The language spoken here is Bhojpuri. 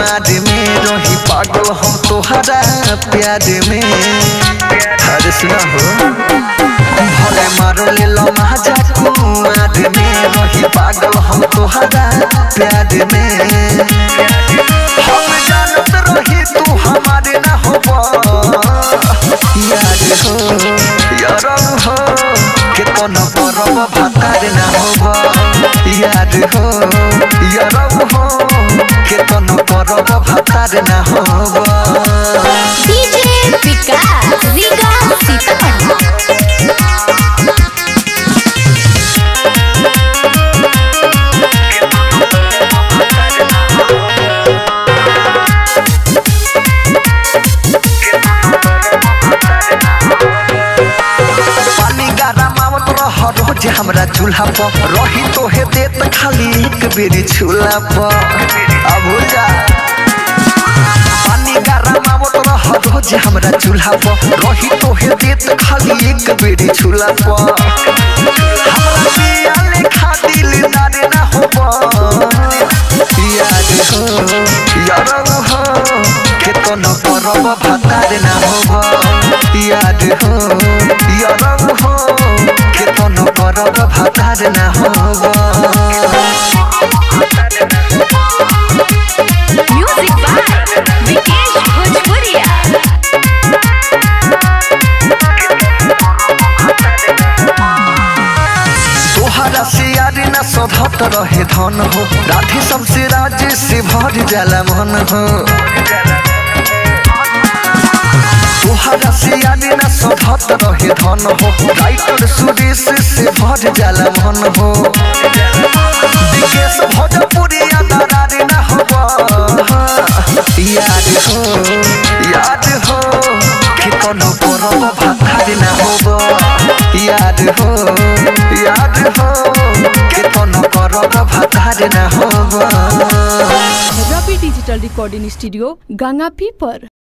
कुमार में रही पागल हम तोहरा प्यार में अरे सुना हो भले मारो ले लो महाजा कुमार में रही पागल हम तोहरा प्यार में हम जानत रही तू हमारे ना होबा यार हो यार हो के कोनो परब भातार ना होबा यार हो यार हो के कोनो परब भातार ना होबा डीजे विकास रीगा सीतापति पानी गरम आवत रह रोज हमरा चूल्हा पर रही तोहे देत खाली एक बेरी चूल्हा पर अब भूल जा पानी गरम आवत रह रोज हमरा चूल्हा पर रही तोहे देत खाली एक बेरी चूल्हा पर हमरा पिया लेखा दिलदार ना होबा याद हो यार हो के कोनो परब भातार ना होबा याद हो यार हो के कोनो परब भातार ना होबा म्यूजिक बाय विकेश भोजपुरिया तोहरा से यार न सधत रहे धन हो राधे सबसे राज से भर जाला मन हो तोहरा से यार न सधत रहे धन हो राइटर सुरेश से भर जाला मन हो विकेश भोजपुरी दरार न होबा याद हो याद हो कि कोनो परब भातार न होबा याद हो याद हो कि कोनो परब भातार न होबा रवि डिजिटल रिकॉर्डिंग स्टूडियो गंगापी पर